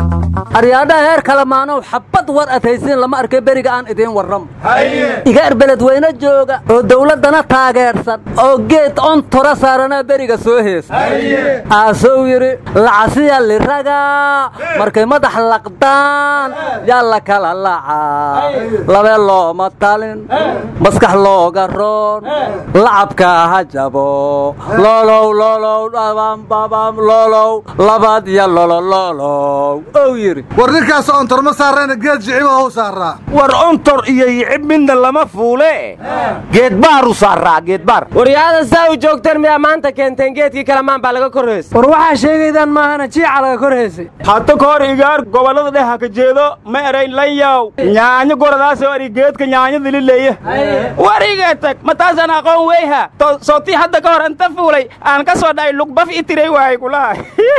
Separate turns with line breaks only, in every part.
aryaadhaha heer kale maanow xabbad war adhaysiin lama arkay beriga aan idiin warramo igaar beledweyne jooga oo dawladdana taageersan oo geed on tora saaranaa beriga soo heesa aasuu yidhi lacasiya liraga markay madax laqdaan yaa la kala lacaa labee looma talin maskax looga roon lacabka ha jabo loolow loolow dhabambabam loolow labad iyo lololoolow ou yidhi
war ninkaas ontor ma saarayna geed jiciba hou saaraa
war ontor iyo yicib midna lama fuule geedbaaru saaraa geedbaar
waryaada saa u joogteen miyaa maanta keenteen geedkii kalamaan baa laga kor heysay
war waxaa sheegaydaan maahana jiica laga kor heysay
hadda ka hor igaar gobollada dheh ha ka jeedo ma erayn lanyaw nyaanyo goradaasoo eri geedka nyaanyada lileeya wariga tag ma taasaan aqoon weyha sootii hadda ka hor inta fuulay aan ka soo dhacay lugbaf itiray waay kulaha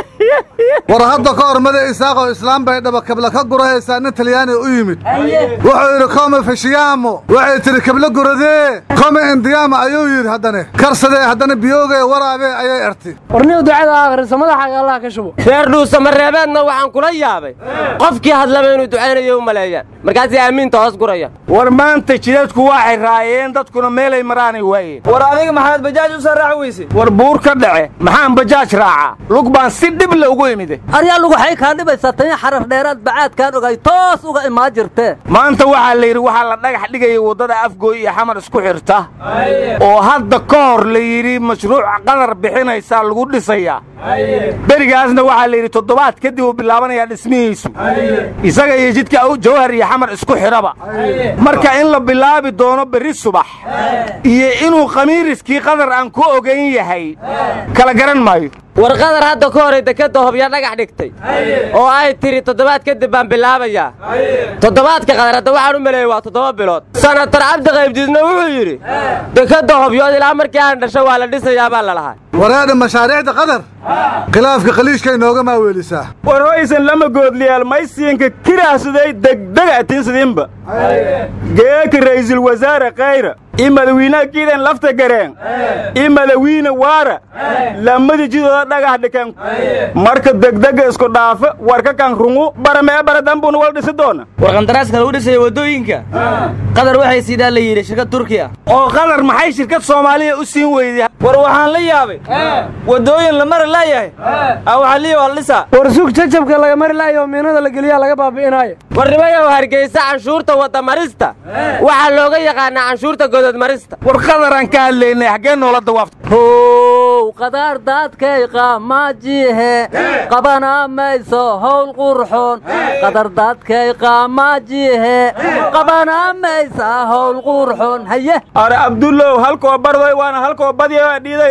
war hadda ka hor mada isaaqoo islaam bay dhabakabla ka gurahaysaa nin talyaani u yimid wuxuu yidhi kome fashiyaamo waxay tidhi kabla guradee kome indiyaama ayuu yidhi haddane karsadee haddana biyoogae waraabee ayay erti
warniu ducada akhrisa madaxaaga allah ka shubo
reer dhuusamareebeedna waxaan kula yaabay qofkii hadlaba inuu ducaynayo u maleeyaan markaasay aamiinta hoos guraya
war maanta jidadku waxay raayeen dadkuna meelay maraanay waayeen
war adiga maxaad bajaaj u soo raaci weyse
war buur ka dhace maxaan bajaaj raacaa lug baan si dhib le ugu imide
aryaa luguxay kaa dhibaysaa tanya xarar dheeraad bacaadkaan ogay toos uga imaan jirtee
maanta waxaa la yidhi waxaa la dhagax dhigaya waddada afgooy iyo xamar isku xirta oo hadda ka hor la yidhi mashruuc qadar bixinaysaa lagu dhisayaa berigaasna waxaa la yidhi toddobaad kadib uu bilaabanayaa dhismihiisu isaga iyo jidka jawhar iyo xamar isku xidhaba marka in la bilaabi doono berri subax iyo inuu khamiiriskii qadar aan ku ogayn yahay kala garan maayo
war qadar hadda ka horay dekadda hobya dhagax dhigtay oo ay tidhi toddobaad kadib baan bilaabayaa toddobaadka qadar hadda waxaan u maleeyey waa toddoba bilood sanatar cabdi qaybdiidna wuxuu yidhi dekadda hobyood ilaa markii aan dhasho waa la dhisayaa baa la lahaa
wareedha mashaariicda qadar khilaafka khaliijkay nooga maaweelisaa
war hoysan lama goodliyaal maysiinka kiraasuday degdega atiinsidinba geeka ra'iisul wasaare khayra ii madawiinaha kiidan lafta gareen ii madawiine waara lammadii jidooda dhagax dhikan marka degdega isku dhaafa warka kan rungu baramee baradambuna wal dhisi doona
war qandaraaska lagu dhisaya waddooyinka qadar waxay siidaan la yidhi shirkad turkiya
oo qadar maxay shirkad soomaaliya u siin weyday
war waxaan la yaabay waddooyin la mari laayahay awaxaliya waa la dhisaa
war sug jajabka laga mari laayo miinada la geliyaa laga baabi'inaayo
warnimayow hargeysa canshuurta waddamarista waxaa looga yaqaanaa canshuurta gododmarista
war qadaraan ka hadlaynay xaggee noola dawaafta
how qadaar daadkay qaamaajihe qabana mayso howl qurxoon qadar daadkay qaamaajihe qabana maysa howl qurxoon haye
are abdullow halkoo bardoy waana halkoo badya dhiiday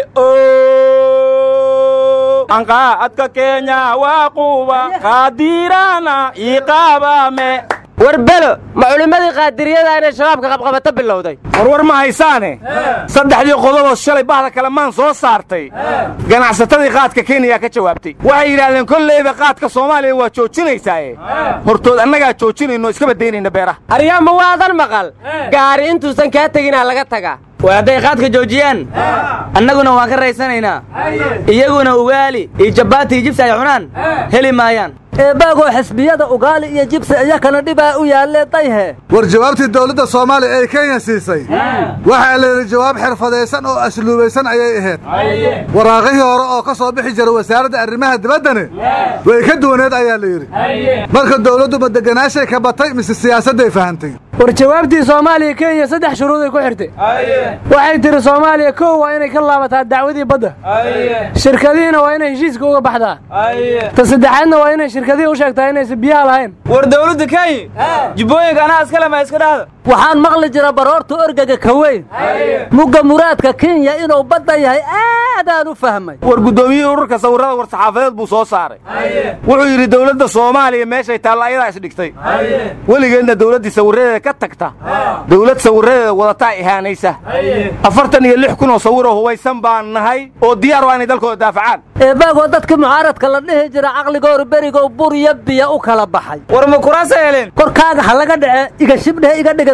anqaa adka kenya waa quuba qaadiiraana iiqaabame
war belo ma culimmadii qaadiriyada inay shabaabka qabqabato bilowday
warwar ma haysaane saddexdii qodoboo shalay bahda kalamaan soo saartay ganacsatadii qaadka kenya ka jawaabtay waxay yidhaahdeen kolleyba qaadka soomaaliya waa joojinaysaaye hortood annagaa joojinayno iska badaynayna beeraha
aryaama waadan maqal gaari intuusan kaa teginaa laga tagaa
war hadday qaadka joojiyaan annaguna waan ka raysanaynaa iyaguna ugaali iyo jabbaati iyo jibsi ay cunaan heli maayaan
eebbaagoo xisbiyada ugaali iyo jibsi iyakana dhibaa u yaallee dayhe
war jawaabtii dawladda soomaaliya ee kenya siisay waxaa la yidhi jawaab xirfadaysan oo asluubaysan ayay ahayd waraaqihii hore oo ka soo bixi jira wasaaradda arrimaha dibaddane way ka duwaneed ayaa la yidhi marka dawladdu ma deganaashay ka batay mise siyaasadday fahantay
war jawaabtii soomaaliya kenya saddex shuruuday ku xirtay waxay tidhi soomaaliya kow waa inay ka laabataa dacwadii badda shirkadihiina waa inay heshiiska uga baxdaa ta saddexaadna waa inay shirkadihii u sheegtaa inaysan biyaha lahayn
war dawladda kenya jubbooyinka anaa iskale ma iska dhahda
waxaan maqli jira baroorta orgaga ka weyn mugga muraadka kenya inuu badda yahay aadaan u fahmay
war guddoomiyihii ururka sawirrada war saxaafadeed buu soo saaray wuxuu yidhi dawladda soomaaliya meeshay taalla ayadaa isdhigtay weligeedna dawladdii sawirradeeda ka tagta dawlad sawirradeeda wadataa ihaanaysa afartan iyo lix kun oo sawiroo hubaysan baan nahay oo diyaar waa inay dalkooda daafacaan
eebbaagoo dadka mucaaradka la dhihi jira caqligooru berigow bur iyo biyo u kala baxay
war ma kuraasa heleen
korkaaga ha laga dhace iga shibdhehe iga dhigan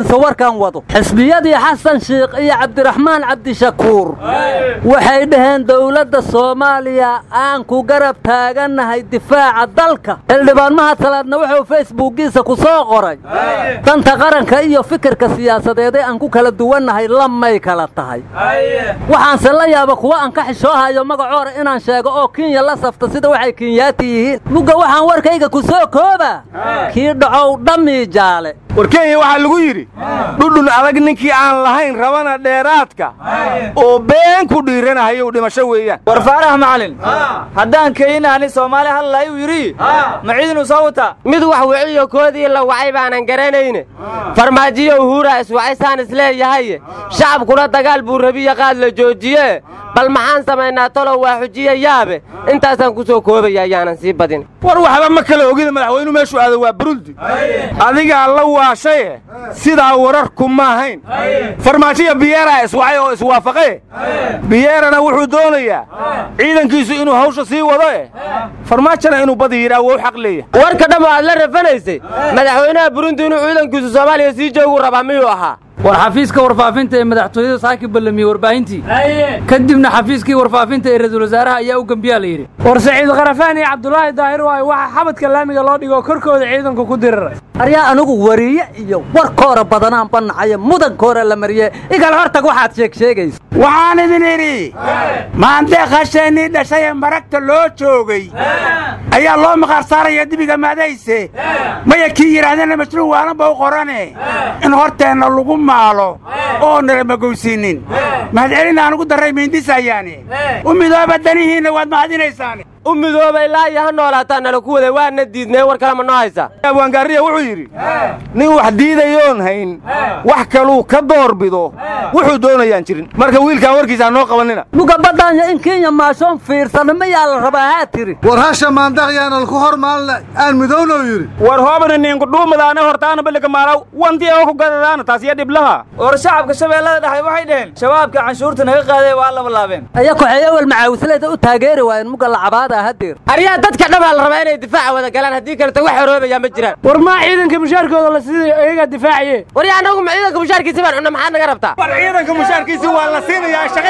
dhegayso warkan wado xisbiyadii xasan shiikh iyo cabdiraxmaan cabdishakuur waxay dhaheen dowladda soomaaliya aan ku garab taagannahay difaaca dalka xildhibaan mahad salaadna wuxuu facebookiisa ku soo qoray danta qaranka iyo fikirka siyaasadeedee aan ku kala duwannahay lamay kala tahay waxaanse la yaaba kuwa aan ka xishoohayo magacoora inaan sheego oo kenya la safta sida waxay kenyaati yihiin mugga waxaan warkayga ku soo kooba kii dhacow dhammii jaale
war kenya waxaa lagu yidhi dhudhun adag ninkii aan lahayn rabana dheeraadka oo been ku dhiiranahayow dhimasho weeyaan
war faarax macalin haddaan keenahani soomaali hadlay uu yidhi ma ciidinu soo wataa
mid wax wiciyo koodii la wacay baanan garanayne farmaajiyo uhuura iswacaysaan isleeyahaye shacabkuna dagaal buu rabiya qaad la joojiye bal maxaan samaynaa talow waa xujiye yaabe intaasaan ku soo koobaya ayaanan sii badin
war waxba ma kala ogida madaxweynu meeshuu aado waa burundi adigaa la waashaye sidaa wararku ma ahayn farmaajiya biyeeraa iswacay oo iswaafaqe biyeerana wuxuu doonayaa ciidankiisu inuu hawsha sii wado eh farmaajona inuu badi yidhaa wou xaq leeyahay
warka dhammo aad la rafanaysay madaxweynaha burundi inuu ciidankiisu soomaaliya sii jooguu rabaa miyuu ahaa
war xafiiska warfaafinta ee madaxtooyada saaki ballamiyey warbaahintii kadibna xafiiskii warfaafinta ee ra-iisul wasaaraha ayaa u gembiyaa la yidhi
war saciid karafaan iyo cabdulaahi daahir waayo waxaa xabadka laamiga loo dhigo korkooda ciidanku ku diriray
aryaa anigu wariye iyo warkoora badanaan bannacaye mudankoora la mariye igal hortag waxaad sheeg sheegaysa
waxaan idin idhi maandee khasheennii dhashaye maragta loo joogay ayaa loo maqaar saaraya dibiga maadayse maya kii yidhaahdeenna mashruuc waalanba u qorane in horteenna lagu maalo oo nala magowsiinnin mahadcelin aan ugu darray miindisayaane u midooba danihiinna waad mahadinaysaane
u midooba ilaa iyo ha noolaataa nala ku waday waana diidnee war kale ma noo haysa
abwaangaariya wuxuu yidhi nin wax diidayoon hayn wax kaluu ka door bido wuxuu doonayaan jirin marka wiilkaan warkiisa ha noo qabanina
muga baddaanya in kenya maashoon fiirsana mayaa la rabaa haa tiri
war hasha maandaqyaana laku hor maalna aan midownow yidhi
war hoobana ninku dhuumadaana hortaana balliga maalaw wanti oo ku gadadaana taas iyo dhiblaha
war shacabka shabeellada dhexe waxay dhaheen shabaabka canshuurta naga qaaday waa laba laabeen
aya koxeey awel macaawisleyda u taageeri waayeen muga lacabaada hadeer
aryaa dadka dhabaa la rabaa inay difaaca wada galaan haddii kaleta wax xoroobayaa ma jiraan
war maa ciidanka mushaarkooda la siidayo iyagaa difaacaye
warya annagu ma ciidanka mushaarkiisi baan cunna maxaad naga rabtaa
war ciidanka mushaarkiisi waa la siinayaa shaqa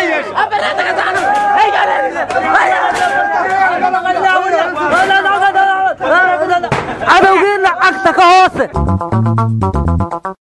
yeesha
cadowgiina cagta ka hoose